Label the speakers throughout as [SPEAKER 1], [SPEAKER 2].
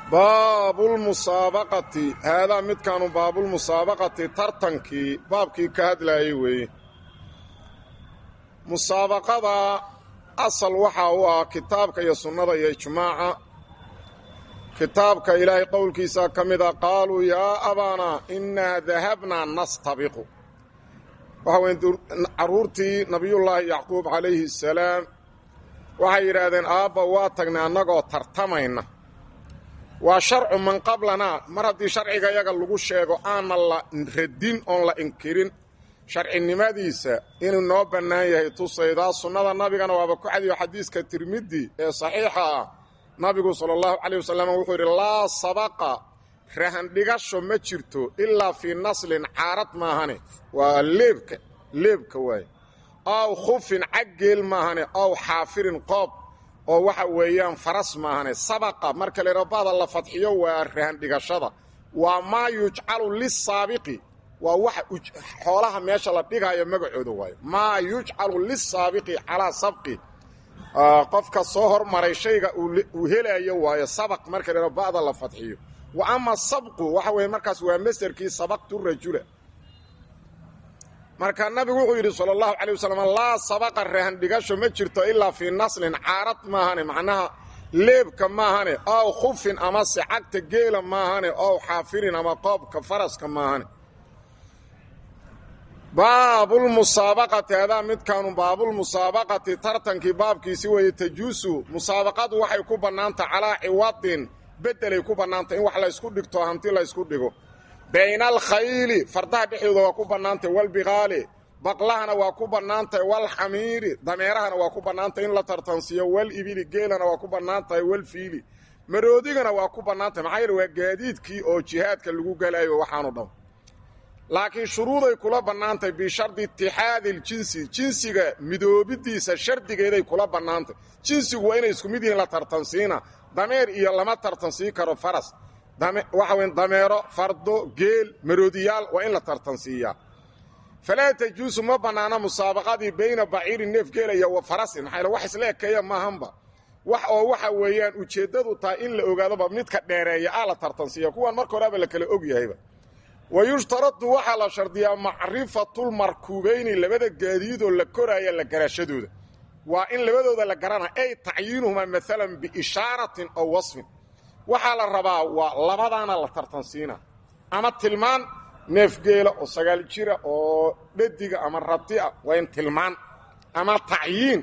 [SPEAKER 1] baabulmusaabaqati haadaa midkaanu baabulmusaabaqati tartankii baabkii ka hadlaayay weeye musaabaqada asal waxaa u ah kitaabka iyo sunnada iyo ijmaaca kitaabka ilaahay qowlkiisa ka mid a qaaluu yaa abaanaa innaa dahabnaa nastabiqu waxa weye carruurtii nabiyullaahi yacquub calayhi asalaam waxay yidhaahdeen aabba waa tagnay annagoo tartamayna waa sharcu man qablanaa mar haddii sharciga yaga lagu sheego aanna la radin oon la inkirin sharcinimadiisa inuu noo bannaan yahay tusaydaa sunnada nabigana waaba ku cadiyo xadiiska tirmidi ee saxiixa ah nabigu sala allahu calayh wasalam wuxuu yidhi laa sabaqa rahandhigasho ma jirto ilaa fii naslin caarad maahane waa leebka leebka waaye aw khufin caggeel maahane aw xaafirin qoob oo waxa weeyaan faras maahane sabaqa marka lerabada la fadxiyo waa rahandhigashada waa maa yujcalu lisaabiqi waa waxa xoolaha meesha la dhigaayo magacooda waayo maa yujcalu lisaabiqi calaa sabqi qofka soo hormaray shayga uu helayo waayo sabaq marka lerabada la fadxiyo wa ama sabqu waxa weeye markaas waa masderkii sabaqtu rajula marka nabigu wuxuu yidhi sala allahu calay wasalam laa sabaqa rahandhigasho ma jirto ilaa fii naslin caarad maahane macnaha leebka maahane ow khufin ama sicagta geela maahane ow xaafirin ama qoobka faraska maahane baabulmusaabaqati hadaa midkaanu baabulmusaabaqati tartankii baabkiisi weeye tajuusu musaabaqadu waxay ku bannaantah calaa ciwadin beddelay ku bannaantah in wax laysku dhigto hanti laysku dhigo bayna alkhayli fardaha dhexdooda waa ku bannaantahy walbiqaali baqlahana waa ku bannaantahay walxamiiri dameerahana waa ku bannaantahay in la tartansiiyo walibili geelana waa ku bannaan tahay walfiili maroodigana waa ku bannaantahay maxaa yeele waa gaadiidkii oo jihaadka lagu galayo waxaanu dham laakiin shuruuday kula bannaantahay bishardi itixaadi iljinsi jinsiga midoobidiisa shardigeeday kula bannaantahy jinsigu waa inay isku mid yihiin la tartansiina dameer iyo lama tartansii karo faras waxa weyn dameero fardo geel maroodiyaal waa in la tartansiiyaa falaa tajuusu ma bannaana musaabaqadii bayna baciirin neef geela iyo wa farasin maxaa wax isla ekeeya maahanba wax oo waxa weeyaan ujeeddadu tahay in la ogaadoba midka dheereeya ah la tartansiiya kuwan marka horeaba la kala og yahayba wa yushtaradu waxaa la shardiyaa macrifatulmarkuubayni labada gaadiidoo la koraaya la garashadooda waa in labadooda la garana ay tacyiinuhumaa maalan biishaaratin aw wasfin waxaa la rabaa waa labadaana la tartansiina ama tilmaan neefgeela oo sagaal jira oo dhadiga ama rati'a waa in tilmaan ama tacyiin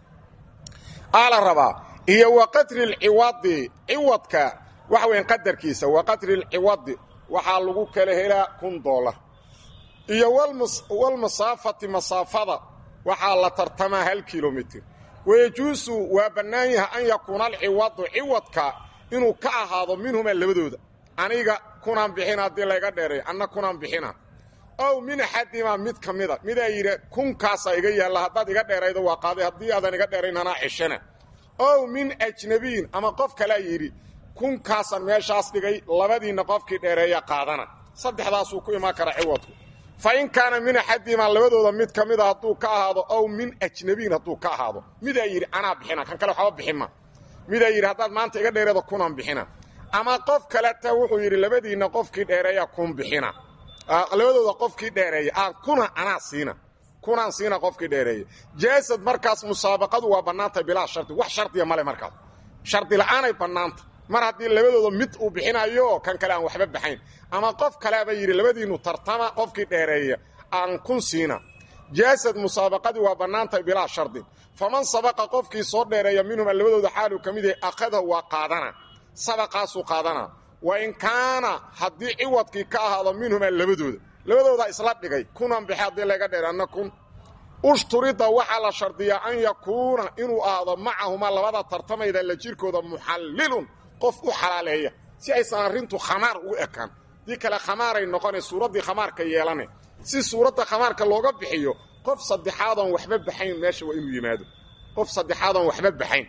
[SPEAKER 1] aa la rabaa iyo wa qadri lciwadi ciwadka waxa weyan qadarkiisa wa qadri lciwadi waxaa lagu kala helaa kun doolar iyo walmasaafati masaafada waxaa la tartamaa hal kilomitr wayajuusu waa bannaan yahay an yakuuna alciwadu ciwadka inuu ka ahaado minhumaa labadooda aniga kunaan bixina haddii layga dheeray anna kunaan bixina ow min axadimaa mid ka mida midaa yidhi kunkaasaa iga yaalla haddaad iga dheeraydo waa qaaday haddii aadan iga dheerayn anaa ceshana ow min ajnabiyin ama qof kalaa yidhi kunkaasaan meeshaas dhigay labadiinna qofkii dheereeya qaadana saddexdaasuu ku imaan kara ciwadku fa in kaana min axadimaa labadooda mid ka mida hadduu ka ahaado ow min ajnabiyin hadduu ka ahaado midaa yidhi anaa bixina kan kale waxba bixinma midaa yidhi haddaad maanta iga dheereeda kunaan bixina ama qof kaleta wuxuu yidhi labadiinna qofkii dheereeya kun bixina labadooda qofkii dheereeya aan kuna anaa siina kunaan siina qofkii dheereeya jaasad markaas musaabaqadu waa bannaantay bilaa shardi wax shardiya male markaas shardi la'aanay bannaanta mar haddii labadooda mid uu bixinayo kan kale aan waxba baxayn ama qof kaleaba yidhi labadiinnu tartama qofkii dheereeya aan kun siina jaasad musaabaqadii waa bannaantay bilaa shardin faman sabaqa qofkii soo dheereeya minhuma labadooda xaaluu ka mid yahay akhadahu waa qaadana sabaqaasuu qaadana wa in kaana haddii ciwadkii ka ahaado minhumaa labadooda labadoodaa isla dhigay kunan bixe haddii laga dheer anna kun ushturida waxaa la shardiyaa an yakuuna inuu ahaado macahumaa labada tartamayda la jirkooda muxallilun qof u xalaaleeya si aysan arrintu khamaar ugu ekaan dii kale khamaaray noqone suuraddii khamaarka yeelane si suuradda khamaarka looga bixiyo qof saddexaadoon waxba baxayn meesha waa inuu yimaado qof saddexaadoon waxba baxayn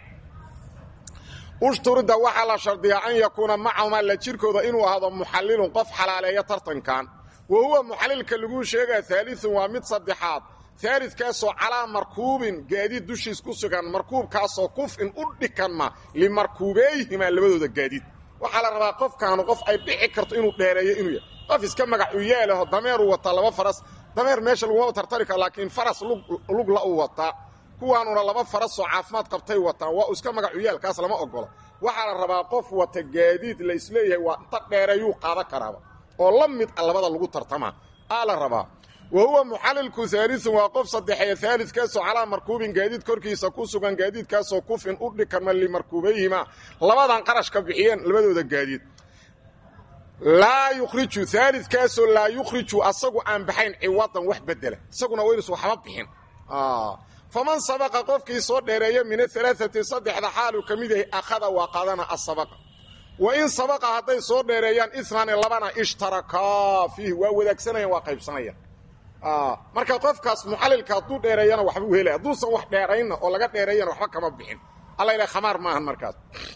[SPEAKER 1] ushturida waxaa la shardiyaa an yakuuna macahumaa la jirkooda inuu ahaado muxallilun qof xalaaleeya tartankan wa huwa muxallilka laguu sheegaa aaliun waa mid saddexaad aalidkaasoo calaa markuubin gaadiid dushiis ku sugan markuubkaasoo kufin u dhikanma limarkuubeeyhimaa labadooda gaadiid waxaa la rabaa qofkaanu qof ay dhici karto inuu dheereeyo inuu yahay qof iska magacu yeelaho dameeruu wataa laba faras dameer meesha laguma tartari karo laakiin faras lugla uu wataa kuwaanuna laba farasoo caafimaad qabtay wataan waa iska magacu yeelkaas lama ogolo waxaa la rabaa qof wata gaadiid la isleeyahay waa inta dheereeyuu qaadan karaaba oo la mid a labada lagu tartamaa aa la rabaa wa huwa muxallilku haalisun waa qof saddexeeye haalidkaasoo calaa markuubin gaadiid korkiisa ku sugan gaadiidkaasoo kufin u dhikarma limarkuubayhima labadan qarashka bixiyeen labadooda gaadiid laa yukhriju haalidkaasoo laa yukhriju asagu aan baxayn ciwadan wax bedela isaguna waynus waxba bixin faman sabaqa qofkii soo dheereeya min ahalaaati saddexda xaaluu ka mid yahay akhada waa qaadana asabaqa wa in sabaqa hadday soo dheereeyaan inaani labana ishtarakaa fiihi waa wadaagsanayaan waa qaybsanayaan marka qofkaas muxallilka hadduu dheereeyana waxbuu helay hadduusan wax dheeraynna oo laga dheereeyana waxba kama bixin alla ilaha khamaar maahan markaas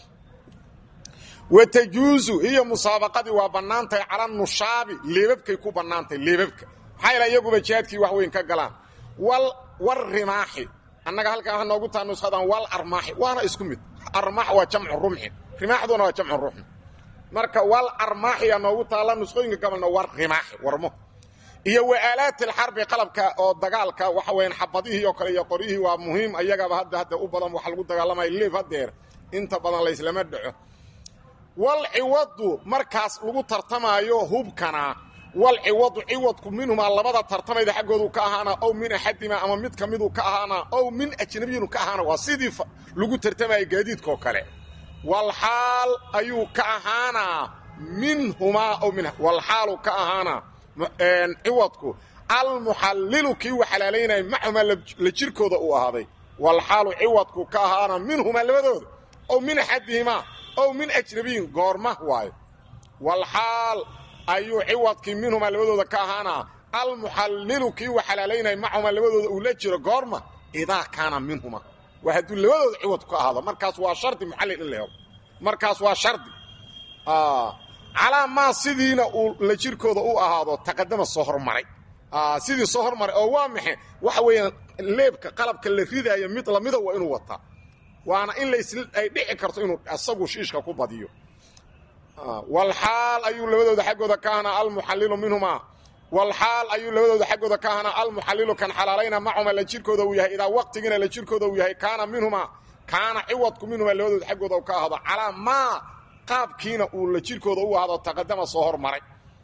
[SPEAKER 1] wa tajuusu hiyo musaabaqadii waa bannaantahay cala nushaabi leebabkay ku bannaantahay leebabka maxaa yaele iyaguba jihaadkii wax weyn ka galaan wal war rimaaxi annaga halkaa waxa noogu taa nushadan wal armaaxi waana isku mid armaax waa jamcu rumxin rimaaxduna waa jamcu ruxin marka wal armaaxiyaa noogu taalla nusqooyinka gabalna war rimaaxi warmo iyo wa aalaati alxarbi qalabka oo dagaalka waxa weeyaan xabadihii oo kale iyo qoryihii waa muhiim ayagaba hadda hadda u badan waxa lagu dagaalamaya leef hadeer inta badan layslama dhaco wal ciwadu markaas lagu tartamaayo hubkana wal ciwadu ciwadku minhumaa labada tartamayda xaggoodu ka ahaana ow min axadima ama mid ka miduu ka ahaana ow min ajnabiyinu ka ahaana waa sidii lagu tartamaya gaadiidkaoo kale wal xaal ayuu ka ahaanaa minhumaa ow min wal xaalu ka ahaana ciwadku almuxallilu kii u xalaalaynaya macumaa la jirkooda uu ahaaday wal xaalu ciwadku ka ahaana minhumaa labadooda ow min axadihimaa ow min ajnabiyin goorma waayo wal xaal ayuu ciwadkii minhumaa labadooda ka ahaanaa almuxallilu kii u xalaalaynaya macumaa labadooda uu la jiro goorma idaa kaana minhuma waa hadduu labadooda ciwadku ka ahaado markaas waa shardi muxallil in la helo markaas waa shardi calaa maa sidiina uu la jirkooda u ahaado taqadama soo hormaray sidii soo hormaray oo waa maxe waxa weeyaan leebka qalabka la ridaayo mid lamida waa inuu wataa waana in ay dhici karto inuu asagu shiishka ku badiyo walxaal ayuu labadooda xaggooda ka ahanaa almuxallilu minhumaa walxaal ayuu labadooda xaggooda ka ahanaa almuxallilu kan xalaalayna macuma la jirkooda uu yahay idaa waqtigiina la jirkooda uu yahay kaana minhumaa kaana ciwadku minhumaa labadooda xaggooda ka ahado calaa maa qaabkiina uu la jirkooda u ahado taqadama soo hormaray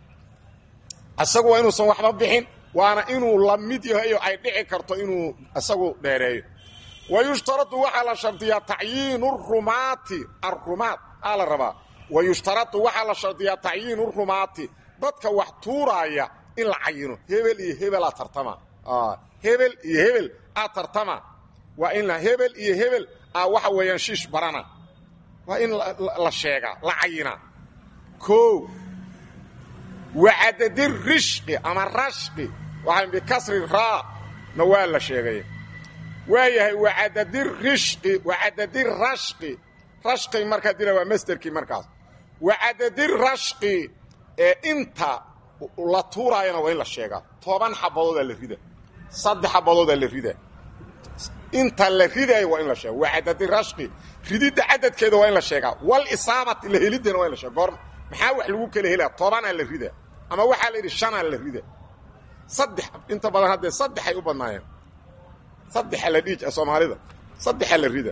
[SPEAKER 1] isagu waa inuusan waxba bixin waana inuu la mid yahay oo ay dhici karto inuu isagu dheereeyo wa yushtaradu waxaa la shardiyaa tacyiinu rumaati arumaat aa la rabaa wa yushtaradu waxaa la shardiyaa tacyiinu rumaati dadka wax tuuraaya in la cayino hebel iyo hebelaa tartama hebel iyo hebel aa tartama waa in hebel iyo hebel aa waxa weeyaan shiish barana waa in la sheegaa la cayinaa o wacadadi rishqi ama rashqi waxaa bikasri raa na waa la sheegay waayahay wacadadi rishqi wacadadi rashqi rashqi markaa dila waa masderkii markaas wacadadi rashqi ee inta la tuuraayana waa in la sheegaa toban xabadoodaa la rida saddex xabadoodaa la rida inta la ridaayo waa in la sheega wacadadi rashqi rididda cadadkeeda waa in la sheegaa wal isaabati la heliddana waa in la sheega goorma maxaa wax lagu kala helaa tobanaa la rida ama waxaa la yidhi shanaa la rida saddex inta badan haddee saddexay u badnaayeen saddexa la dhiij soomaalida saddexa la rida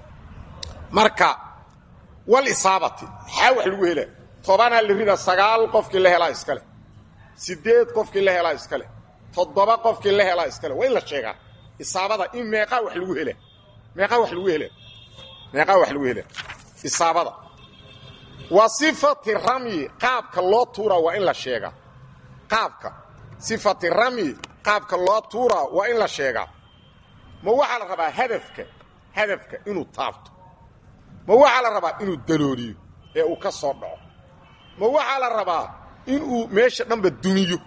[SPEAKER 1] marka wal isaabati maxaa wax lagu helaa tobanaa la rida sagaal qofkii la helaa iskale sideed qofkii la helaa iskale toddoba qofkii la helaa iskale waa in la sheegaa isaabada in meeqaa wax lagu hela meeqaa wax lagu hela meeqaa wax lagu hela isaabada wa sifati ramyi qaabka loo tuuraa waa in la sheegaa qaabka sifati ramyi qaabka loo tuuraa waa in la sheegaa ma waxaa la rabaa hadafka hadafka inuu taabto ma waxaa la rabaa inuu dalooliyo ee uu ka soo dhaco ma waxaa la rabaa inuu meesha dhanba dumiyo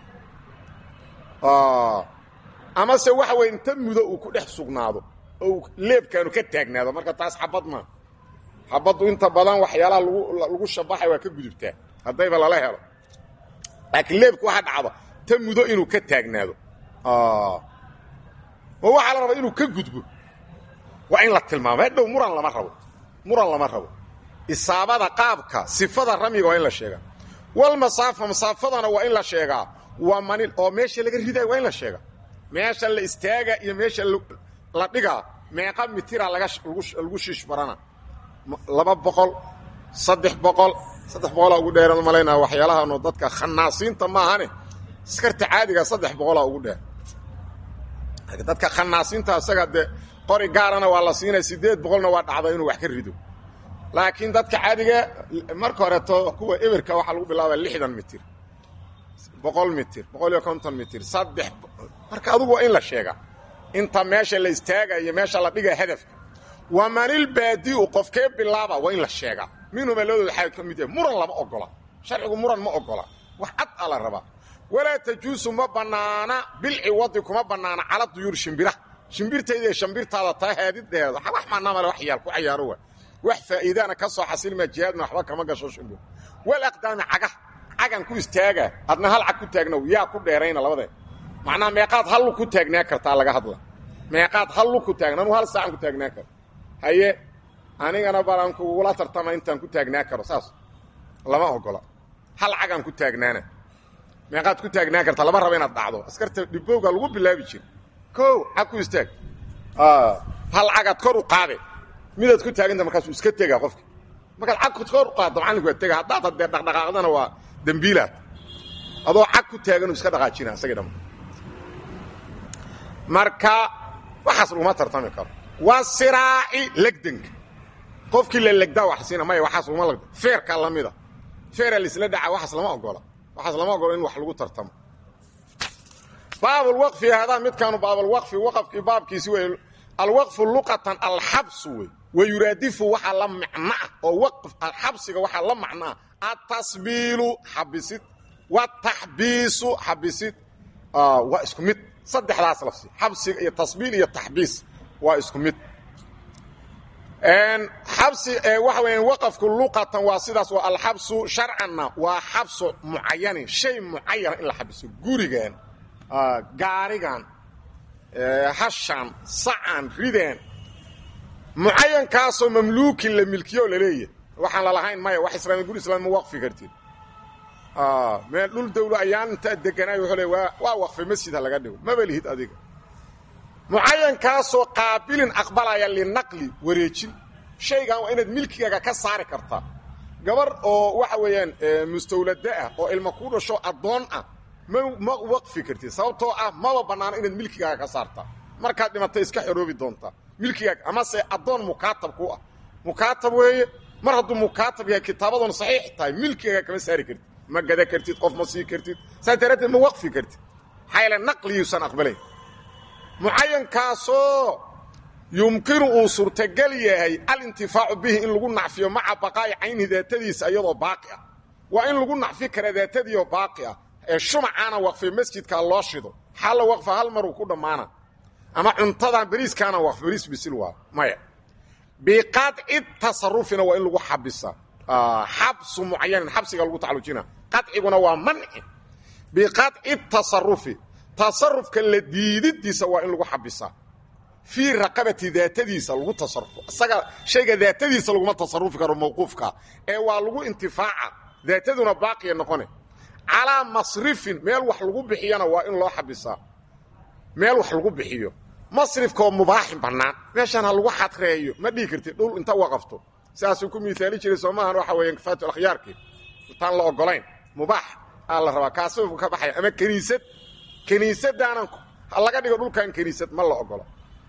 [SPEAKER 1] amase waxa weye inta mudo uu ku dhex sugnaado oo leebkaanu ka taagnaado marka taas xabad maa xabaddu inta badan waxyaalaha lagu shabaxay waa ka gudubtaa haddayba lala helo laakiin leebku waxa dhacdo ta mudo inuu ka taagnaado ma waxaa la rabaa inuu ka gudbo waa in la tilmaamo hadhow muran lama rabo muran lama rabo isaabada qaabka sifada ramyiga waa in la sheegaa walmasaafa masaafadana waa in la sheegaa waa manil oo meesha laga ridayo waa in la sheegaa meesha la istaaga iyo meesha la dhigaa meeqa mitira lagu shiish barana laba boqol saddex boqol saddex boqolaa ugu dheeran malaynaa waxyaalahaano dadka khanaasiinta maahane askarta caadiga saddex boqolaa ugu dheer dadka khanaasiinta isaga dee qori gaarana waa la siinaya siddeed boqolna waa dhacda inuu wax ka rido laakiin dadka caadiga marka horeeto kuwa eberka waxaa lagu bilaabaa lixdan mitir boqol mitir boqol iyo konton mitir saddex marka adugu waa in la sheegaa inta meesha la istaagayo meesha la dhiga hadafka waa manil baadiu qofkee bilaaba waa in la sheegaa minhuma labadooda xaal ka mid yahay muran lama ogola sharcigu muran ma ogola wax cad a la rabaa walaa tajuusu ma bannaana bilciwadi kuma bannaana cala duyuur shimbira shimbirtayda shambirtaada taa haadidheeda wax maanamale wax yaal ku cayaaro waa wax faa'iidaana ka soo xasilmaa jihaadna waxba kama gasho shimbir wal aqdaami cagah cagan ku istaaga adna hal cag ku taagnow yaa ku dheerayna labadee macnaha meeqaad hallu ku taagnaa kartaa laga hadla meeqaad hallu ku taagna anuu hal saacan ku taagnaa karo haye anigana balaan kugula tartama intaan ku taagnaa karo saas lama ogola hal cagaan ku taagnaana meeqaad ku taagnaa kartaa lama raba inaad dhacdo askarta dhibowga lagu bilaabi jira kow cag ku istaag hal cagaad kor u qaade midaad ku taaganta markaasuu iska tega qofka markaad cag kor u qaaddo macallinku waa tega haddaad haddee dhaqdhaqaaqdana waa dembiilaad adoo cag ku taaganuu iska dhaqaajina isagii dhama marka waxaas laguma tartami karo waa siraaci legdanka qofkii la legdaa wax siina maya waxaas laguma legda feerka lamida feera laisla dhaca waxaas lama ogola waxaas lama ogola in wax lagu tartamo baabulwaqfi hadaa midkaanu baabulwaqfi waqafkii baabkiisi wey alwaqfu luqatan alxabsu wey wayuraadifu waxaa la macnoah oo waqf xabsiga waxaa la macnoah atasbiilu xabisid wataxbiisu xabisid waa isku mid saddexdaas lafsi xabsiga iyo tasbiil iyo taxbiis waa isku mid xabsi waxa weya waqafku luqatan waa sidaas waa alxabsu sharcanna waa xabsu mucayanin shay mucayana in la xabiso gurigan gaarigan hashan sacan ridan mucayankaasoo mamluukin la milkiyo laleeyahay waxaan lalahayn maya wax islaami guri islaami ma waqfi kartid meel dhul dawlo ayaan intaa deganaay wuxuu le waa waa waqfi masjid ha laga dhigo maba lihid adiga mucayankaasoo qaabilin aqbalaya linaqli wareejin shaygan waa inaad milkigaaga ka saari kartaa gabar oo waxa weeyaan mustawlada ah oo ilma ku dhasho addoon ah ma ma waqfi kartid sababtoo ah maba bannaano inaad milkigaaga ka saartaa markaad dhimato iska xoroobi doontaa milkigaaga amase addoon mukaatab ku ah mukaatab weeye mar hadduu mukaatab yahay kitaabadoona saxiix tahay milkigaaga kama saari kartid ma gada kartid qof ma sii kartid saas daraaddeed ma waqfi kartid maxaa yaele naqliyuusan aqbalayn mucayankaasoo yumkinu uu suurtagal yahay alintifaacu bihi in lagu nacfiyo maca baqaa'i caynihi daatadiisa iyadoo baaqi ah waa in lagu nacfi kara daatadiioo baaqi ah ee shumacaana waqfay masjidkaa loo shido xalla waqfa hal maruu ku dhammaana ama cuntadan beriiskaana waqf beriis bisil waa maya biqadci tasarufina waa in lagu xabisa xabsu mucayanin xabsiga lagu tacalujina qadciguna waa manci biqadci tasarufi tasarufka la diididiisa waa in lagu xabisaa fii raqabati daatadiisa lagu tasarufo isaga shayga daatadiisa laguma tasarufi karo mawquufka ee waa lagu intifaaca daataduna baaqiya noqone calaa masrifin meel wax lagu bixiyana waa in loo xabisaa meel wax lagu bixiyo masrifkaoo mubaaxin bannaan meeshaan ha lagu xadreeyo ma dhihi kartid dhul inta waqafto sidaasuu ku miaali jiray soo maahan waxa weeyaan kafaatu akhyaarkii intaan la ogolayn mubaax aa la rabaa kaasuu ka baxaya ama kiniisad kiniisadaanan laga dhigo dhulkan kiniisad ma la ogolo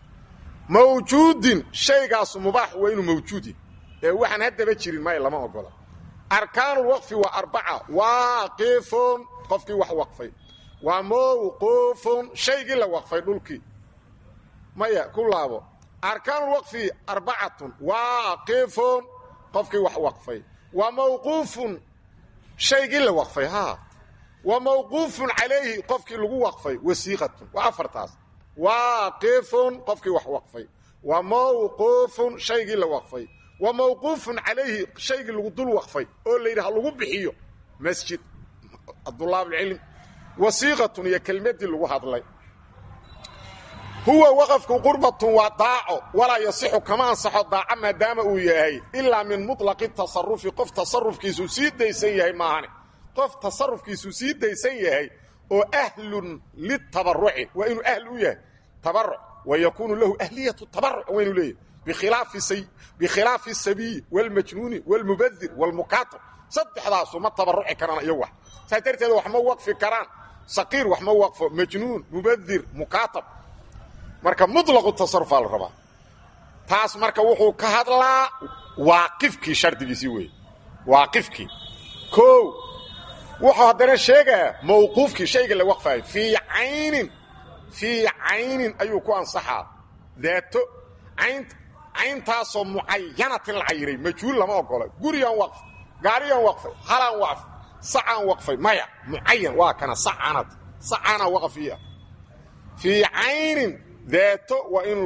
[SPEAKER 1] mawjuudin shaygaasu mubaax waa inuu mawjuudi ee waxaan haddaba jirin may lama ogola arkaanulwaqfi waa arbaca waaqifun qofkii wax waqfay waa mawquufun shaygii la waqfay dhulkii maya ku laabo arkaanulwaqfi arbacatun waaqifun qofkii wax waqfay waa mawquufun shaygii la waqfay ha wa mawquufun calayhi qofkii lagu waqfay wasiiqatun waa afartaas waaqifun qofkii wax waqfay wa mawquufun shaygii la waqfay wa mawquufun calayhi shaygii lagu dul waqfay oo la yidhi ha lagu bixiyo masjid abdulaabcilm wasiiqatun iyo kelmaddii lagu hadlay huwa waqafku qurbatun waa daaco walaa yasixu kama ansaxo daaco maadaama uu yahay ilaa min muطlaqi tasarufi qof tasarufkiisuu sii daysan yahay maahane qof tasarufkiisuu sii daysan yahay oo ahlun litabaruci waa inuu ahl u yahay tabaruc wa yakuunu lahu ahliyatu tabaruc waa inuu leeyahay bikhilaafi asabiyi wاlmajnuuni wاlmubadir wاlmukaatab saddexdaasu ma tabaruci karaan iyo wax saas darteed wax ma waqfi karaan saqiir wax ma waqfo majnuun mubadir mukaatab marka muطlaqu tasarufaa la rabaa taas marka wuxuu ka hadlaa waaqifkii shardigiisii weeye waaqifkii o wuxuu haddana sheegaa mawquufkii shayga la waqfaayo fii caynin fii caynin ayuu ku ansaxaa daato cayn cayntaasoo mucayanatin la cayiray majhuul lama ogola gurigaan waqf gaariyaan waqfay halaan waqf sacaan waqfay maya mucayan waa kana sacanad sacaana waqfiya fii caynin daato waa in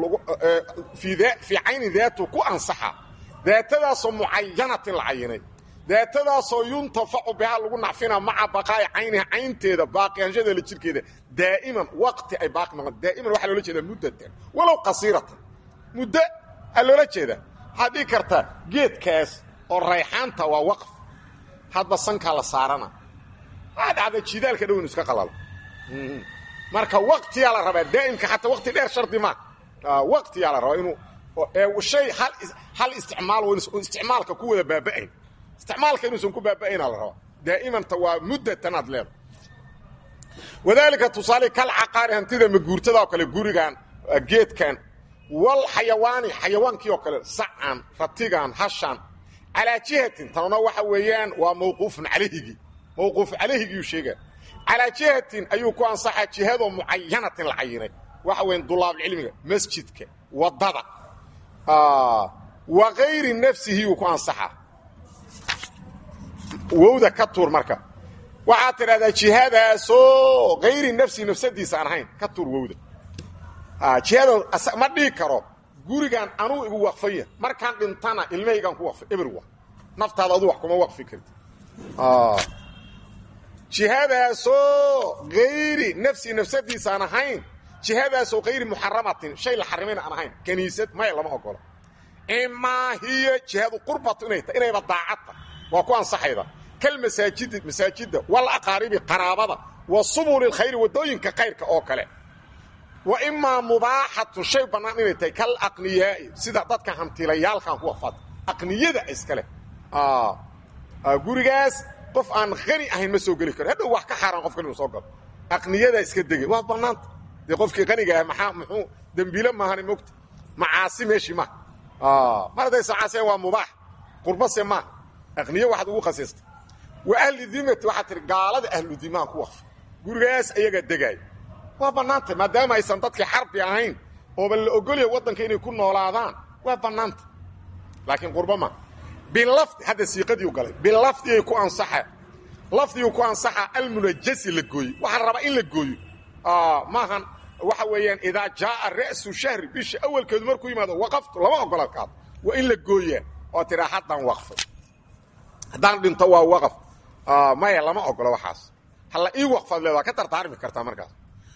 [SPEAKER 1] fii caynin daatu ku ansaxa daatadaasoo mucayanatin la cayinay daatadaasoo yuntafacu bihaa lagu nacfina maca baqaa'i cayniha caynteeda baaqiyaanshadeeda jirkeeda daa'iman waqti ay baaqi noqon daa'iman waxaa loola jeedaa muddatan walow qasiiratan muddo aa loola jeedaa waxaad dhigi kartaa geedkaas oo rayxaanta waa waqf hadba sankaa la saarana waa dhacda jidaalka dhow inu iska qalalo marka waqtiyaa la rabaa daa'imka xataa waqti dheer shardi maa waqtiyaa la rabaa inuu shay hal isticmaal isticmaalka ku wada baaba'ayn isticmaalka inuusan ku baaba'aynaa la rabaa daa'imanta waa muddatan aad leeda wadaalika tusaale kal caqaari hantida maguurtada oo kale gurigan geedkan wal xayawaani xayawaankii oo kale sacan ratigan hashan calaa jihatin tanuna waxa weeyaan waa mawquufun calayhigii mawquuf calayhigiyuu sheegaa calaa jihatin ayuu ku ansaxaa jihadoo mucayanatin la cayinay waxa weyan dulaabulcilmiga masjidka waddada wa kayri nafsihi uu ku ansaxaa wowda ka tuur marka waxaad tidhahdaa jihadaasoo kayri nafsihi nafsadiisa aan ahayn ka tuur wowda jihada ma dhigi karo gurigan anuu igu waqfaya markaan dhintana ilmahaygaan ku waqfay eber wa naftaada adu wax kuma waqfi karti jihadaasoo hayri nafsi nafsadiisa aan ahayn jihadaasoo hayri muxaramatin shay la xarimayna aan ahayn kaniisad maya lama ogola imaa hiyo jihadu qurbatu inay tahay inayba daacadta waa ku ansaxayda kal masaajidi masaajidda wal aqaaribi qaraabada wa subuli lkhayri waddooyinka kayrka oo kale wa imaa mubaaxatu shay bannaan inay tahay kal aqniyaa'i sida dadka hantilayaalkan ku wafad aqniyada iskale gurigaas qof aan qani ahayn ma soo geli karo hadhow wax ka xaaraan qofkan inuu soo galo aqniyada iska degay waa bannaanta dee qofkii qaniga ah maxaa muxuu dembiile maahani mogta macaasi meeshii maaha mar haddaysan caasiyan waa mubaax qurbase maaha aqniyo waxaad ugu khasiistay wa ahli dimati waxaad tihi gaalada ahlu dimaan ku waqfa gurigaas ayagaa degaaya waa bannaanta maadaama aysan dadkii xarbi ahayn ooba la ogolya waddanka inay ku noolaadaan waa bannaanta laakiin qurba ma bilafdi hadda siiqadiiu galay bilafdigay ku ansaxa lafdiguu ku ansaxa almunajasi la gooye waxaa rabaa in la gooyo maahan waxa weeyaan idaa jaaa ra'su shahri bisha awalkeedu markuu yimaado waqaftu lama ogola kaad waa in la gooyaa oo tiraa haddaan waqfay haddaan dhinto waa waqaf maya lama ogola waxaas halla ii waqfaad leed waa ka tartaarmi kartaa markaas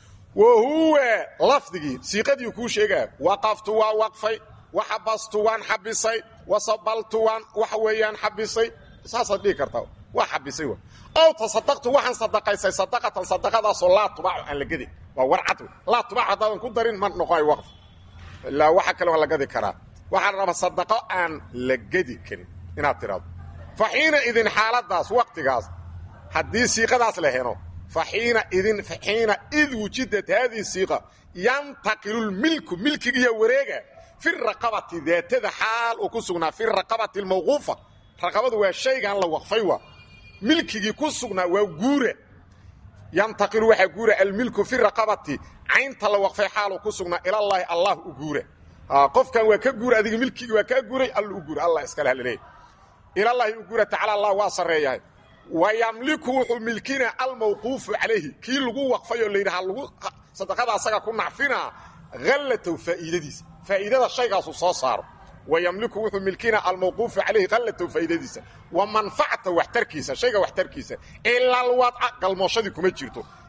[SPEAKER 1] wa huwa lafdigii siiqadii kuu sheegaa waqaftu waa waqfay waxabastu waan xabisay wasabaltu waan waxa weeyaan xabisay saasaad dhihi kartaa waa xabisay w ow tasadaqtu waxaan sadaqaysay sadaqatan sadaqadaasoo laa tubaacu aan la gedi waa warcad laa tubaacu haddaadan ku darin ma noqoay waqf ilaa waxa kale waa la gadi karaa waxaa la rabaa sadaqo aan la gedi karin inaad tidhahdo fa xiina idin xaaladaas waqtigaas haddii siiqadaas la heno fa xiina idin xiina id wujidat haadihi siiqa yantaqilu lmilku milkigiiyo wareega fi raqabati daatada xaal uu ku sugnaa fi raqabati almawquufa raqabadu waa shaygan la waqfay waa milkigii ku sugnaa waa guura yantaqilu waxaa guura almilku fi raqabati caynta la waqfay xaal uu ku sugnaa ilallaahi allah u guura qofkan waa ka guura adiga milkigii waa kaa guuray alla u guura allah iskale halaleeya ilallaahi u guura tacala allah waa sarreeyahay wa yamliku wuxuu milkinaa almawquufu calayhi kii lagu waqfay oo layidhaha lagu sadaqada asaga ku nacfinaa hallatow faa'iidadiisa faa'iidada shaygaasu soo saaro wa yamliku wuxuu milkinaa almawquufu calayhi hallatow faa'iidadiisa wa manfacata waxtarkiisa shayga waxtarkiisa ila alwadca galmooshadii kuma jirto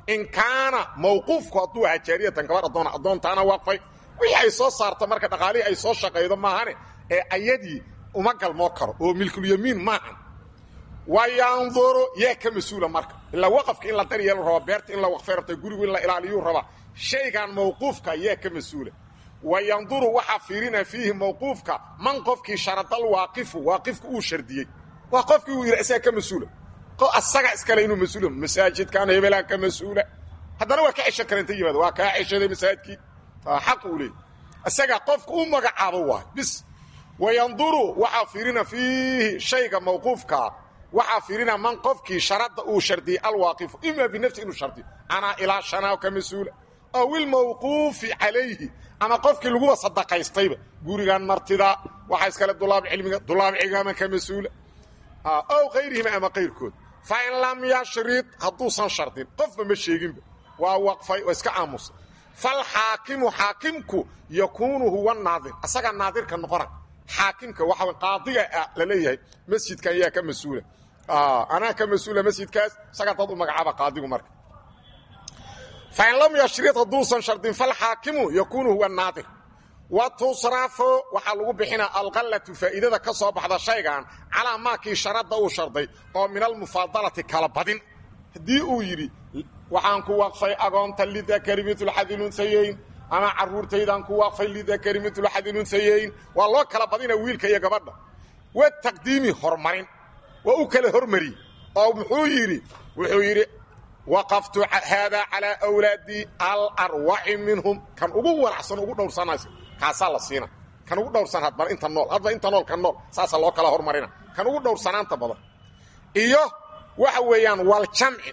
[SPEAKER 1] in kaana mawquufku hadduu ahaa jaariyatan gabar addoona addoontaana waqfay wixii ay soo saarta marka dhaqaalihii ay soo shaqaydo maahane ee ayadii uma galmoo karo oo milkulyamiin maahan wa yanduru yaa ka mas-uula marka ilaa waqafka in la daryeelu raba beerta in la waqfay rabta gurigu in la ilaaliyuu rabaa shaygan mawquufka yaa ka mas-uula wa yanduru waxaa fiirina fiihi mawquufka man qofkii sharadal waaqifu waaqifku uu shardiyey waa qofkii uu yidhi isaga ka mas-uula asaga iskale inuu mas-uula masaajidkan hebelaan ka mas-uula haddana waa ka ceshan kara inta yimaado waa kaa ceshaday masaajidkii xaq uu leeyay isaga qofka u magacaabo waay bis wayanduru waxaa fiirina fiihi shayga mawquufkaa waxaa fiirina man qofkii sharadda uu shardiyey alwaaqifu ima binafsi inuu shardiyo anaa ilaa shanaa ka mas-uula aw ilmawquufi calayhi ama qofkii laguba sadaqaystayba gurigan martida waxaa iskale dulaab cilmiga dulaab cigaama ka mas-uula ow kayrihima ama kayrkood fa in lam yashrid hadduusan shardin qofba ma sheeginba waa waqfay oo iska aamusay falxaakimu xaakimku yakuunu huwa naadir asagaa naadirka noqona xaakimka waxa qaadiga la leeyahay masjidkan yaa ka mas-uula anaa ka mas-uula masjidkaas isagaa dad u magacaaba qaadigu marka fain lam yashrid hadduusan shardin falxaakimu yakuunu huwa naadir wa tusrafo waxaa lagu bixinaa alqallatu faa'iidada ka soo baxda shaygan calaa maakii sharadda uu sharday oo min almufaadalati kala badin haddii uu yidhi waxaan ku waqfay agoonta lidakari mitulxadilunhayeyn ama carruurtaydaan ku waqfay lidakari mitulxadilunhayeyn waa loo kala badina wiilka iyo gabadha wa taqdiimi horumarin waa u kala hormariyey oo muxuu yidhi wuxuu yidhi waqaftu haadaa calaa awlaadii alarwaci minhum kan ugu walacsan ugu dhowrsanaysa kaasaa la siina kan ugu dhowrsan hadba inta nool hadba inta nool kan nool saasaa loo kala hormarina kan ugu dhowrsanaanta badan iyo waxa weeyaan waljamci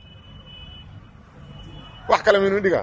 [SPEAKER 1] wax kale maynu dhigaa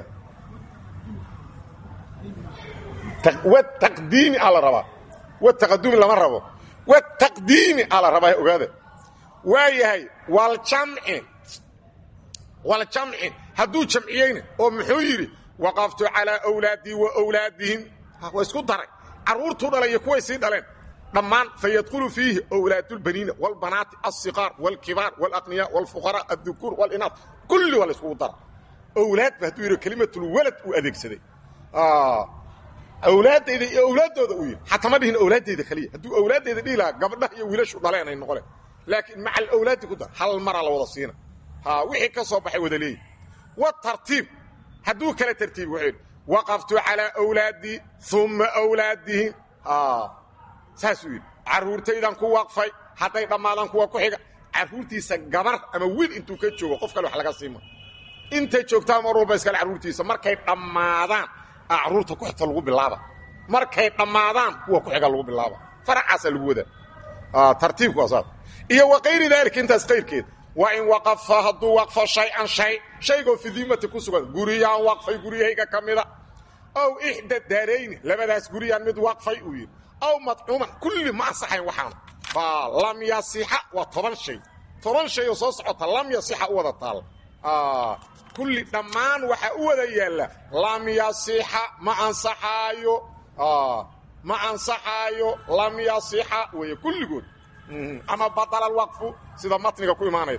[SPEAKER 1] wataqdiimi aa la rabaa wataqadumi lama rabo wataqdiimi aa la rabaa ogaada waa yahay waljamci waljamci hadduu jamciyeyna oo muxuu yidhi waqaftu calaa awlaadii wa wlaadihim waa isku daray carruurtuu dhalay iyo kuway sii dhaleen dhammaan fayadkhulu fiihi wlaadulbaniina wاlbanaati الصiqaar wاlkibaar wاlaqniya wاlfuqaraa الdukuur wاlinaas kulli waa la iskugu dara awlaadba hadduu yidhi kelimatulwalad uu adeegsaday awlaaddayda iyo awlaaddooda uu yidhi xataa ma dhihin awlaaddayda keliya hadduu awlaaddayda dhihi lahaa gabdhaha iyo wiilashu dhaleen ay noqoleen laakiin maca alawlaadi ku dar hal maraa la wada siina wixii ka soo baxay wada leeyi watartiib hadduu kala tartiibi wuxuu yidhi waqaftu calaa awlaadii uma awlaadihim saasuu yidhi carruurtaydaan ku waqfay hadday dhammaadaan kuwa ku xiga carruurtiisa gabar ama wiil intuu ka joogo qof kale wax laga siima intay joogtaa mar walba iskale carruurtiisa markay dhammaadaan carruurta ku xigta lagu bilaaba markay dhammaadaan kuwa ku xiga lagu bilaaba faracaasaa lagu wadaa tartiibku waa saas iyo wa kayri daalika intaas kayrkeed waa in waqafa hadduu waqfo shay-an shay shaygoo fi diimati ku sugan guriyaan waqfay guryahayga ka mida ow ixda daarayni labadaas guriyaan mid waqfay uu yidhi aw madcuuman kulli ma ansaxayn waxaan baa lam yasixa waa toban shay toban shay oo soo socota lam yasixa u wada taal kulli dhammaan waxaa u wada yaalla lam yasixa ma ansaxaayo ma ansaxaayo lam yasixa weeye kulligood ama badala alwaqfu sida matniga ku imaanaya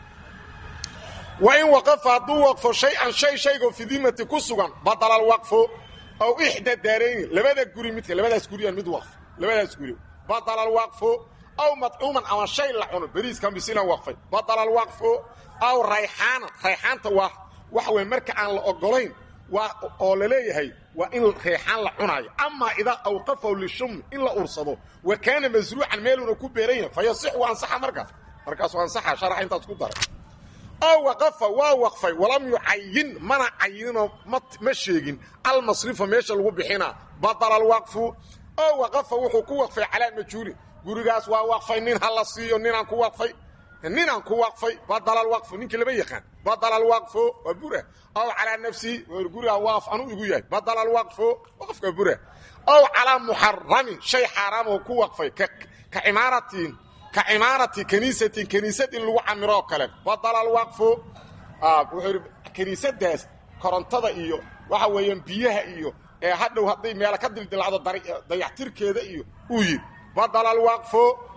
[SPEAKER 1] wa in waqafa hadduu waqfo shay-an shay shaygoo fidimati ku sugan badala alwaqfu aw ixda daarayni labada guri midka labadaas guriyaan mid waqf labadaas guri badala alwaqfu aw madcuuman ama shay la cuno beriiskan bisilan waqfay badala alwaqfu aw rayxaanan rayxaanta waa waxa weye marka aan la ogolayn waa oo la leeyahay waa in reexaan la cunaayo amaa idaa awqafahu lishum in la ursado wa kaana masruucan meeluuna ku beeran yahay fa yasixu ansaxa markaas markaasuu ansaxa sharax intaas ku daray oo waqafa waa waqfay walam yucayin mana cayininoo ma sheegin almasrifa meesha lagu bixinaa badala alwaqfu oo waqafa wuxuu ku waqfay calaa majhuulin gurigaas waa waqfay nin ha la siiyo ninaan ku waqfay ninaan ku waqfay badala alwaqfu ninkii lama yaqaan badala alwaqfu waa bura aw calaa nafsihi gurigaa waaf anuu igu yahay badala alwaqfu waqfka bura aw calaa muxaramin shay xaaraamoo ku waqfay ka cimaaratin ka cimaarati kaniisatin kaniisad in lagu camiro oo kale badala alwaqfu wuxuu yidhi kaniisadaas korontada iyo waxa weeyaan biyaha iyo ee hadhow hadday meela ka dildilacdo dayaxtirkeeda iyo uu yidhi badala alwaqfu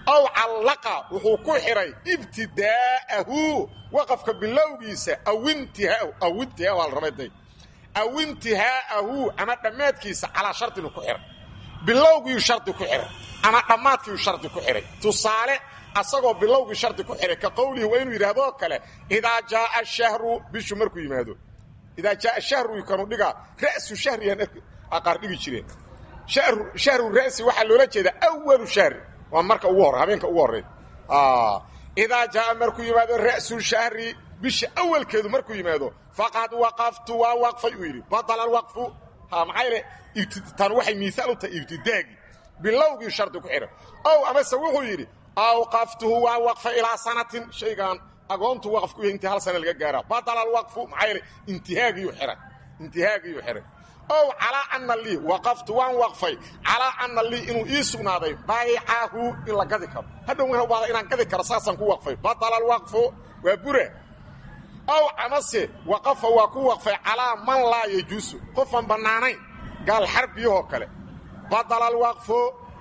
[SPEAKER 1] aw callaqa wuxuu ku xidhay ibtidaa'ahu waqafka bilowgiisa aw intihaahu aw intihaahu al rabayday aw intihaa'ahu ama dhammaadkiisa calaa shardinu ku xidhay bilowgiiu shardi ku xidhay ama dhammaadkiiu shardi ku xidhay tusaale asagoo bilowgii shardi ku xidhay ka qowlihi waa inuu yidhahdoo kale idaa jaaa shahru bishu markuu yimaado idaa jaaa shahru kanu dhigaa ra'su shahriyan qaar dhigi jireen shahru ra'si waxaa loola jeedaa awalu shahri waa marka ugu hore habeenka ugu horey idaa jaaa markuu yimaado ra'su shahri bisha awalkeedu markuu yimaado faqad waqaftu waa waqfay uu yidhi badala alwaqfu maxaa yeele tan waxay miisaal u tahay ibtidaagii bilowgii shardi ku xidhay ow amase wuxuu yidhi awqaftuhu waa waqfa ilaa sanatin shaygaan agoontu waqaf ku yahay intii hal sana laga gaaraa badala alwaqfu maxaa yeele intihaagiyu xidhay intihaagiyu xidhay ow calaa ana lii waqaftu waan waqfay calaa ana lii inuu ii sugnaaday baycahu in la gadi karo hadhow waan baada inaan gadi karo saasaan ku waqfay badala alwaqfu waa bura ow amase waqafa waa ku waqfay calaa man laa yajuusu qofaan bannaanayn gaal xarbiyahoo kale badala alwaqfu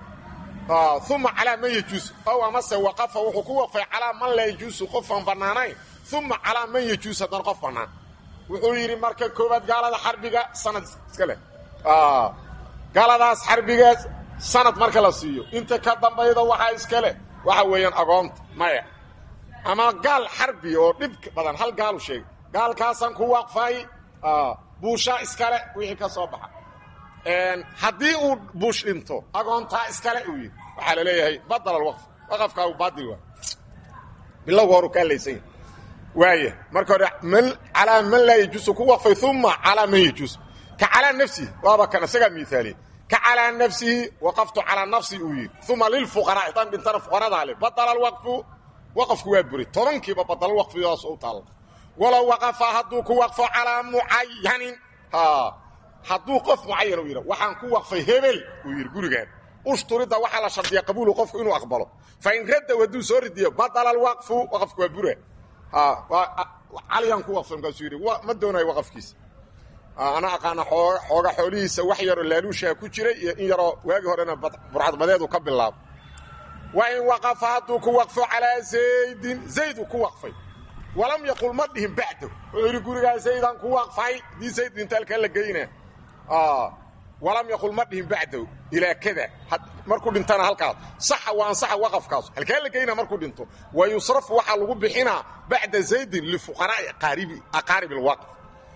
[SPEAKER 1] uma calaa man yajuusu ow amase waqafa wuxuu ku waqfay calaa man laa yajuusu qofaan bannaanayn uma calaa man yajuus haddana qof bannaan wuxuu yidhi marka koowaad gaalada xarbiga sanad iska leh gaaladaas xarbigeed sanad marka la siiyo inta ka dambayda waxaa iska leh waxa weeyaan agoonta maya ama gaal xarbi oo dhib badan hal gaalu sheegay gaalkaasaan ku waqfay buushaa iskale wixii ka soo baxa haddii uu buush dhinto agoontaa iskale uu yidhi waxaa la leeyahay badal alwaqf waqafkaagu baadil waa bilowga horu ka hadlaysan yahay waaya marka hore calaa man laa yajuusu ku waqfay uma calaa man yajuus ka calaa nafsihi waaba kan isagaa miaaliye ka calaa nafsihi waqaftu calaa nafsi uu yidhi uma lilfuqaraa haddaan dhintana fuqaradaa le badala alwaqfu waqafku waa buray tobankiiba badala waqfidaas u taalla walow waqafa hadduu ku waqfo calaa mucayanin hadduu qof mucayan uu yidha waxaan ku waqfay hebel uu yidhi gurigaan ushturidda waxaa la shardiya qabuulu qofku inuu aqbalo fain raddow hadduu soo ridiyo badala alwaqfu waqafku waa bura caliyaan ku waqfay markaasuu yidhi ma doonayo waqafkiisa ana aqaana xooga xoolihiisa wax yaroo laaluushaa ku jiray iyo in yaroo waagii horena burcadbadeedu ka bilaabo wa in waqafa hadduu ku waqfo calaa zaydin zayd uu ku waqfay walam yaqul ma dhihin bacdahu wuxuu yidhi gurigaa zaydaan ku waqfay dii zayd dhintaalkaa la geyna walam yaqul ma dhihin bacdahu ilaa kada markuu dhintana halkaas saxa waa ansaxa waqafkaas halkaa la geyna markuu dhinto wa yusrafu waxaa lagu bixinaa bacda zaydin lifuqaraa'i aqaaribi aqaarib alwaqf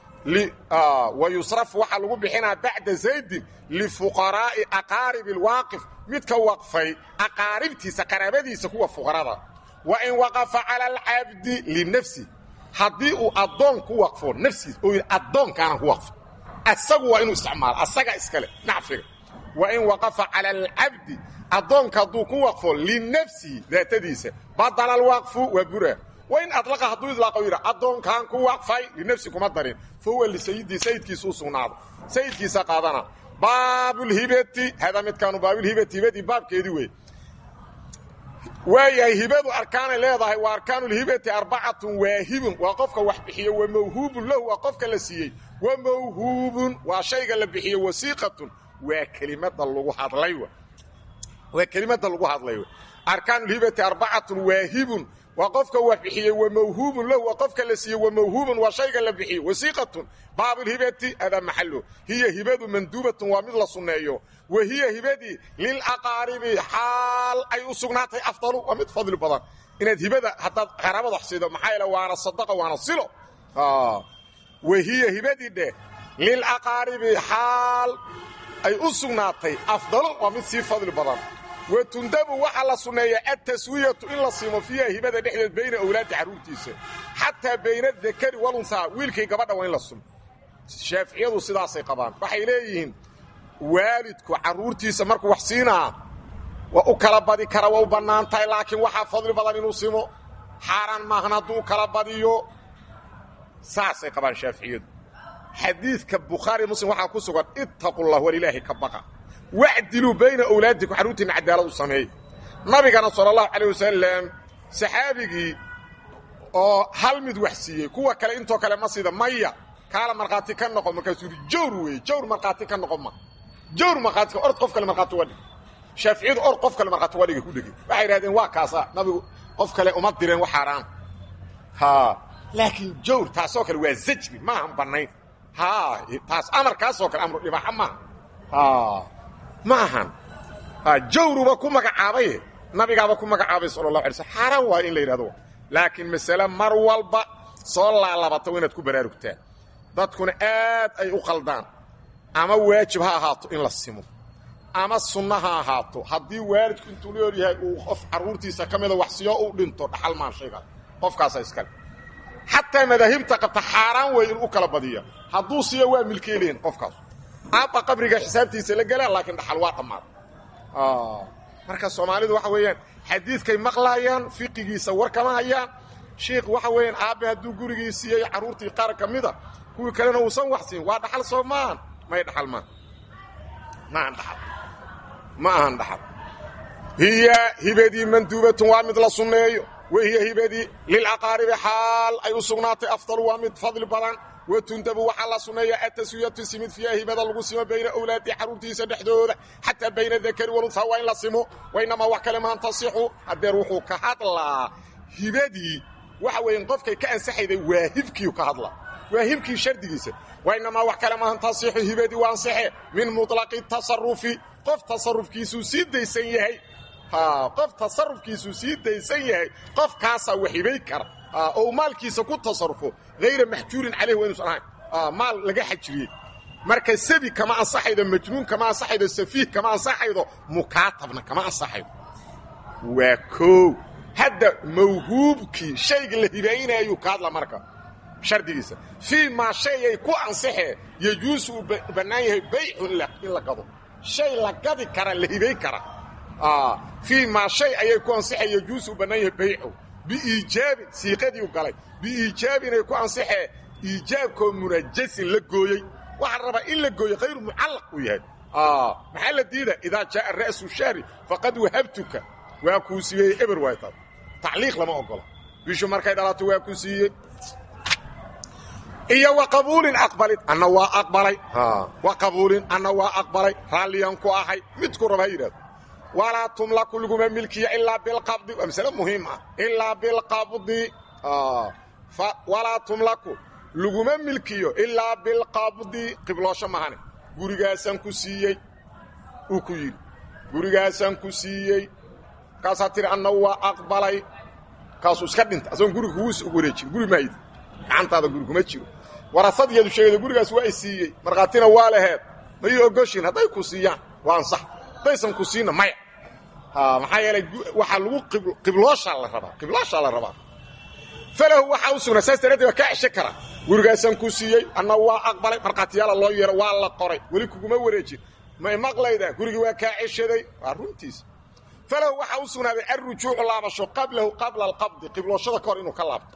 [SPEAKER 1] wa yusrafu waxaa lagu bixinaa bacda zaydin lifuqaraa'i aqaaribi alwaaqif midka waqfay aqaaribtiisa qaraabadiisa kuwa fuqarada wa in waqafa cala alcabdi linafsi haddii uu addoon ku waqfo nafsiis oo yidhi addoonkaanan ku waqfo asagu waa inuu isticmaalo asaga iskale nacfiga wa in waqafa cala alcabdi addoonka hadduu ku waqfo linafsihi daatadiisa badala alwaqfu waa bura wa in adlaqa hadduu idlaaqo yidha addoonkaan ku waqfay linafsi kuma darin fa huwa lisayidii sayidkiisa u sugnaado sayidkiisa qaadana baabulhibati hada midkaanu baabulhibati hibadii baabkeedii wey waayahay hibadu arkaanay leedahay waa arkaanulhibati arbacatun waahibun waa qofka wax bixiyo wa mawhuubun lahu waa qofka la siiyey wa mawhuubun waa shayga la bixiyo wasiiqatun waa kelimada lagu hadlay waa kelimada lagu hadlay arkaanulhibati arbacatun waahibun waa qofka wax bixiyey wa mawhuubun lahu waa qofka la siiyey wa mawhuubun waa shayga la bixiyey wasiiqatun baabulhibati adaa maxalo hiya hibadu manduubatun waa mid la sunneeyo wa hiya hibadii lilaqaaribi xaal ay u sugnaatay afdalu waa mid fadli badan inaad hibada haddaad qaraabada wax siido maxaa yeele waana sadaqa waana silo wa hiya hibadii dheh lilaqaaribi xaal ay u sugnaatay afdalu waa mid sii fadli badan wa tundabu waxaa la sunneeya altaswiyatu in la siimo fiiha hibada dhexdeed bayna awlaadi carruurtiisa xataa bayna adakari walunsaa wiilkay gabadha waa in la sumo shaaficiyadu sidaasay qabaan waxay leeyihiin waalidku carruurtiisa markuu wax siinaa waa u kala badi kara waa u bannaan tahay laakiin waxaa fadli badan inuu simo xaaraan maahan hadduu u kala badiyo saasay qabaan shaaficiyadu xadiidka bukhaari muslim waxaa ku sugan ittaqullah walilaahi ka baqa wacdiluu bayna awlaadikum carruurtiinna cadaalad u sameey nabigana sala allahu calayh wasalam saxaabigii oo hal mid wax siiyey kuwa kale intoo kale ma sida maya kaala markhaati ka noqon markaasuu yidhi jawr weeye jawr markhaati ka noqon ma jawr markhaati ka ord qof kale markhaati uga dhig shaaficiyadu or qof kale markhaati waa dhiga ku dhegay waxay idhahdeen waa kaasa nabigu qof kale uma direen wax xaaraan ha laakiin jawr taasoo kale waa zajri maahan bannayn ha taas amarkaasoo kale amru dhibaaxa maaha ha ma ahan jawruba ku magacaabaye nabigaaba ku magacaabay sala allahu alay slm xaaraan waa in la yidhahdo laakiin masale mar walba soo laalabato inaad ku baraarugtaan dadkuna aad ay u qaldaan ama waajib ha ahaato in la simo ama sunno ha ahaato haddii waalidku intuu leor yahay uu qof carruurtiisa ka mida wax siyo u dhinto dhaxal maan shaygaas qofkaasa iskale xataa madaahibta qabta xaaraan wey in u kala badiya hadduu siyo waa milkeelihin qofkaas aabba qabriga xisaabtiisa la gelaa laakiin dhaxal waa dhammaaday marka soomaalidu waxa weeyaan xadiidkay maqlaayaan fiqigiisa war kama hayaan shiikh waxa weeyaan aabbe hadduu gurigii siiyey carruurtii qaar ka mida kuwii kalena uusan wax siin waa dhaxal soo maahan may dhaxal maa maahan dhaxal ma ahan dhaxal hiya hibadii manduubatun waa mid la sunneeyo wa hiya hibadii lilaqaaribi xaal ay u sugnaatay afdalu waa mid fadli badan watundabu waxaa la sunneeya ataswiyatu simid fiiha hibada lagu simo bayna awlaadi carruurtiisa dhexdooda xataa bayna dakari walunhaa waa in la simo wainamaa wax kale maan tasixu hadeer wuxuu ka hadlaa hibadii waxa weeye qofkay ka ansaxayday waahibkiiu ka hadlaa waahibkii shardigiisa wainamaa wax kale maan tasixu hibadii waa ansaxe min muطlaqi tasarufi qof tasarufkiisuu sii daysan yahay qof tasarufkiisuu sii daysan yahay qofkaasaa waxibay kara oo maalkiisa ku tasarufo hayra maxjuurin caleyh waa inuusan ahayn maal laga xajiriyey marka sabi kama ansaxaydo majnuun kama ansaxaydo safiih kama ansaxaydo mukaatabna kama ansaxaydo waa koow hadda mawhuubkii shayga la hibaynayuu ka hadla marka shardigiisa fii maa shay ay ku ansaxee yejuusu uu bannaan yahay baycu in la gado shay la gadi kara la hibayn kara fii maa shay ayay ku ansaxee yejuusu uu bannaan yahay baycu biiijaabin siiqadiiu galay biiijaabinay ku ansaxee iijaabkoo munajasin la gooyey waxaa rabaa in la gooyo hayru mucallaq uu yahay maxaa la diida idaa jaaa ra'su shahri faqad wahabtuka waa kuu siiyey eber waay taas tacliiq lama ogola bishu markay dhalato waa ku siiyey iyo wa qabuulin aqbalid anna waa aqbalay wa qabuulin anna waa aqbalay raalliyan ku ahay midku raba ha yidhahdo walaa tumlaku laguma milkiya ilaa bilqabdi waa masale muhiim ah ilaa bilqabdi walaa tumlaku laguma milkiyo ilaa bilqabdi qibloosho mahane gurigaasaan ku siiyey uu ku yidhi gurigaasaan ku siiyey markaasaa tiri anna waa aqbalay kaasuu iska dhinta asagoon guriga kugu wareejin guri maayid gacantaada guri kuma jiro warasadiyeedu sheegayda gurigaas waa i siiyey markhaatina waa laheed ma ii ogoshin hadday ku siiyaan waa ansax haddaysan ku siinna maya maxaa yeelay waxaa lagu qiblooshaa la rabaa qiblooshaa la rabaa falahu waxaa u sugnaa saas daraaddeed waa kaa cesho karaa gurigaasaan ku siiyey anna waa aqbalay markhaatiyaala loo yeero waa la qoray weli kuguma wareejin may maqlaydaa gurigii waa kaa ceshaday waa runtiisa falahu waxaa u sugnaaday alrujuucu laabasho qablahu qabla alqabdi qiblooshada ka hor inuu ka laabto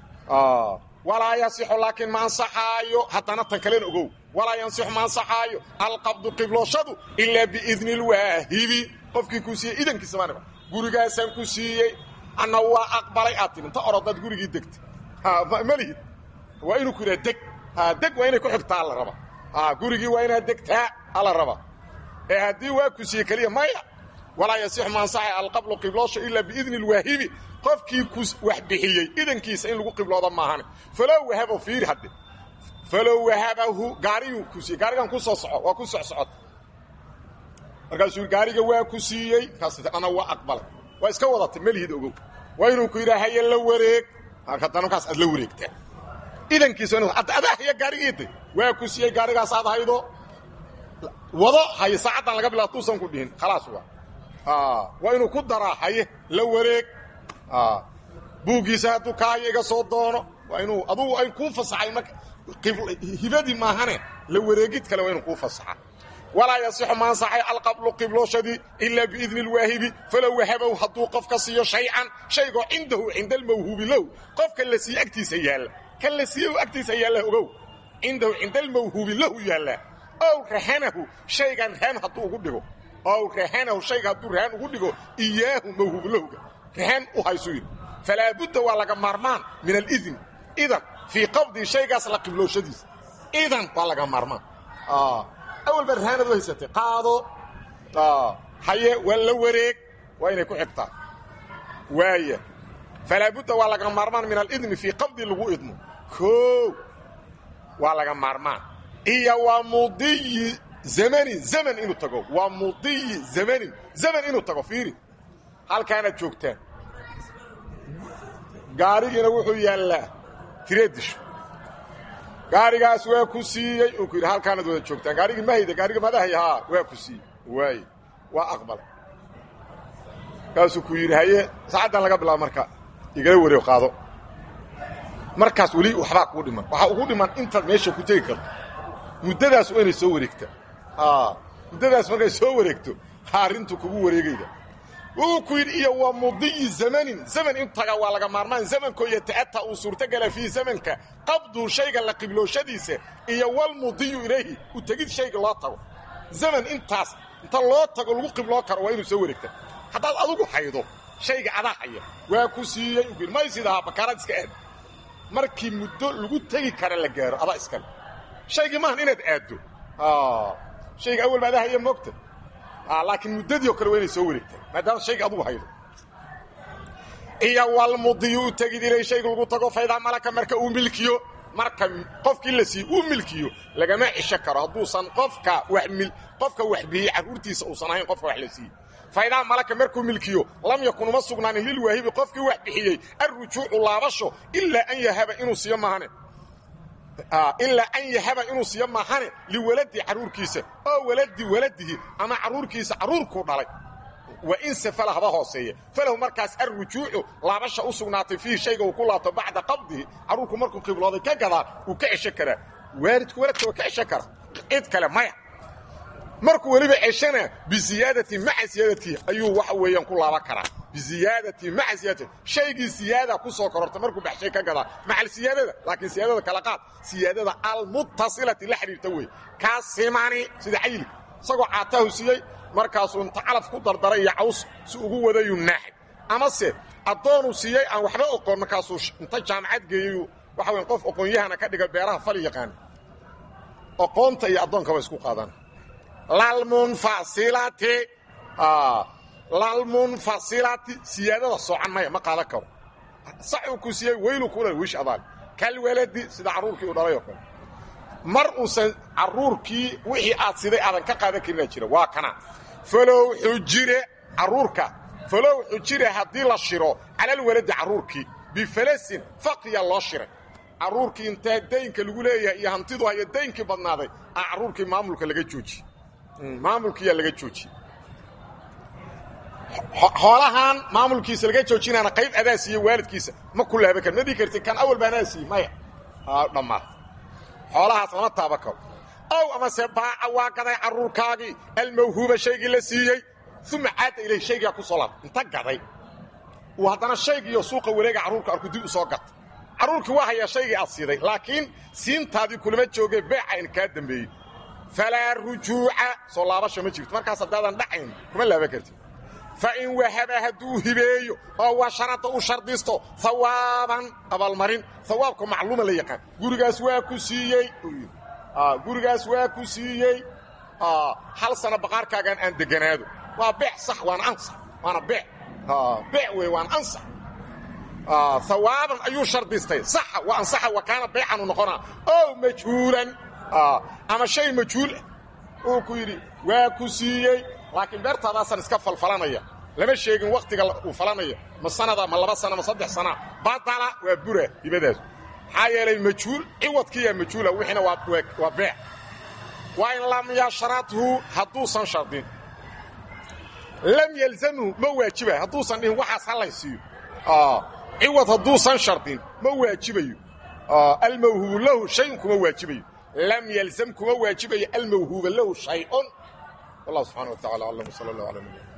[SPEAKER 1] walaa yasixu laakiin ma ansaxaayo haddana tan kalena ogow walaa yansixu ma ansaxaayo alqabdu qiblooshadu ilaa biidni lwaahibi qofkii kuu siiyey idankiisa maaniba gurigaasaan ku siiyey anna waa aqbalay aad tiri inta orodaad gurigii degta ma lihid waa inuu ku yidhaha deg deg waa inay ku xigtaa alla raba gurigii waa inaad degtaa alla raba ee haddii waa ku siiyey keliya maya walaa yasixu ma ansaxay alqablu qibloosha ilaa biidni lwaahibi qofkii ku wax bixiyey idankiisa in lagu qiblooda maahane falow wahabo fiiri hadde falow wahabahu gaariyuu ku siiyey gaarigan ku soo soco waa ku socsocod markaasuu gaariga waa ku siiyey kaas ana waa aqbalay waa iska wadatay melihid ogow waa inuu ku yidhaha haye la wareeg haddana markaas aad la wareegtaa idankiisa adaa haya gaarigiiday waa ku siiyey gaarigaas aad haydo wado haye saacaddan laga bilaa tuusan ku dhihin khalaas waa waa inuu ku daraa haye la wareeg buuggiisa hadduu kaaya iga soo doono waa inuu adugu ay kuu fasaxay marka hibadii maahane la wareegid kale waa inuu kuu fasaxa walaa yasixu ma ansaxay alqablu qiblooshadii ilaa biidni lwaahibi falow wahabow hadduu qofka siiyo shay-an shaygoo cindahu cinda almawhuubi lahu qofka la siiye agtiisa yaalla kan la siiye agtiisa yaalla ogow cindahu cinda almawhuubi lahu yaallaa ow rahanahu shaygan rahan hadduu ugu dhigo ow rahanahu shayga hadduu rahan ugu dhigo iyaahu mawhuubu lahuga rahan u haysu yidhi falaa budda waa laga maarmaan min alidn idan fii qabdii shaygaas la qiblooshadiisa idan waa laga maarmaan awal baa rahanad u haysatay qaado haye waa la wareeg waa inay ku xigtaa waaya falaa budda waa laga maarmaan min alidni fii qabdi lagu idmo koow waa laga maarmaan iyo waa mudiyi zamanin zaman inuu tago waa mudiyi zamanin zaman inuu tago fiiri halkaanaad joogtaan gaarigiina wuxuu yaallaa tireedisho gaarigaas waa ku siiyey uu ku yidhi halkaanaad wada joogtaan gaarigii mahayda gaarigii madahay haa waa ku siiyey waaye waa aqbalay kaasuu ku yidhi haye saacaddan laga bilaabo marka igala wareeg qaado markaas weli waxbaa kuu dhiman waxaa ugu dhiman intaad meesha ku tegi karto muddadaas waa inay soo wareegta muddadaas markay soo wareegto arrintu kugu wareegayda wuxuu ku yidhi iyo waa mudiyi zamanin zaman in taga waa laga maarmaan zamankoo yata'ata uu suurtogala fiihi zamanka qabduu shayga la qiblooshadiisa iyo walmudiyu ilayhi u tegid shayga loo tago zaman intaas inta loo tago lagu qibloo karo waa inuu soo wareegta haddaad adugu haydo shayga adaa haya waa ku siiyey u may sidahaa bakaaraad iska aad markii muddo lagu tegi kara la gaaro adaa iskale shaygii maahan inaad aaddo shayga awal ba adaa haya moogta laakiin muddadii oo kale waa inay soo wareegtaa maadaama shayga adugu haydo iyo walmudiyu u tegid ilay shayga lagu tago faydaa malaka marka uu milkiyo marka qofkii la siiye uu milkiyo lagama cisho karo hadduusan qofka wax qofka wax bixiyey carruurtiisa uusan ahayn qofka wax la siiyey faydaa malaka markuu milkiyo lam yakun uma sugnaanin lilwaahibi qofkii wax bixiyey alrujuucu laabasho ilaa an yahaba inuu siiyo maahane ilaa an yahaba inuu siiyo maahane liwaladi carruurkiisa oo waladi waladihi ama carruurkiisa carruurkuu dhalay wa in safala haba hooseeya falahu markaas alrujuucu laabasha u sugnaatay fiihi shayga uu ku laabto bacda qabdihi carruurku markuu qiblooday ka gadaa uu ka cesho karaa waalidku waladka waa ka cesho kara cid kale maya markuu weliba ceshana biziyaadati maca siyaadatihi ayuu waxa weeyaan ku laaban karaa biziyaadati maca siyaadati shaygii siyaada ku soo kororta markuu baxshay ka gadaa macal siyaadada laakiin siyaadada kala qaad siyaadada almuttasilati la xidhiirta wey kaa simani sida cayli isagoo caataahu siiyey markaasuu inta calaf ku dardaray iyo caws si ugu wadayuu naaxay amase addoonuu siiyey aan waxba oqoon markaasuu inta jaamacad geeyey waxa weyan qof oqoonyahana ka dhiga beeraha fali yaqaan oqoonta iyo addoonkaba isku qaadaan lalmunfasilati lalmunfasilati siyaadada soocan maya ma qaadan karo saxuu ku siiyey weylu kula wish adaal kalwaladi sida carruurkii uu dhalay oo kale mar uusan carruurkii wixii aad siday aadan ka qaadan karinaa jira waa kana falow xujire carruurka falow xujire haddii la shiro calalwaladi carruurkii bifalasin faqriya loo shiray carruurkii intaa daynka lagu leeyahay iyo hantidu hayo daynkii badnaaday a carruurkii maamulka laga joojiye maamulkiiyaa laga joojiyey xoolahan maamulkiisa laga joojinaana qayb adaa siiye waalidkiisa ma ku laaban kar ma dhii karti kan awal baa anaa siiye maya dhammaa xoolahaas lama taaba karo ow amase baaca waa gaday carruurkaagii almawhuuba shaygii la siiyey uma caada ilayh shaygaa ku soo laab inta gaday uu haddana shaygiiyo suuqa wareega carruurka arku dib u soo gata carruurkii waa hayaa shaygii aad siiday laakiin siintaadii kulama joogee beeca in kaa dambeeyey falaa rujuuca soo laabasho ma jirto markaas haddaadan dhacayn kuma laaban kartid fa in wahaba hadduu hibeeyo oo washarada u shardisto hawaaban abaalmarin hawaabka macluuma la yaqaan gurigaas waa ku siiyey gurigaas waa ku siiyey hal sano baqaarkaagan aan deganaado waa beec sax waana ansax waana beec beec wey waana ansax hawaaban ayuu shardistay saxa wa ansaxa wa kaana beecanu noqonaa ow majhuulan ama shay majhuul uu ku yidhi waa ku siiyey laakiin beertaadaasaan iska falfalanaya lama sheegin wakhtiga uu falanaya ma sanada ma laba sana ma saddex sana badala waa bura hibadaas maxaa yeelay majhuul ciwadkiiyaa majhuula wixiina waa beec wa in lam yashradhu hadduusan shardin lam yalzamhu ma waajibayo hadduusan dhihin waxaas ha lay siiyo ciwad hadduusan shardin ma waajibayo almawhuubu lahu shayun kuma waajibayo lam yalzam kuma waajibayo almawhuuba lahu shayun والله سبحانه وتعالى أعلم وصلى الله على نبينا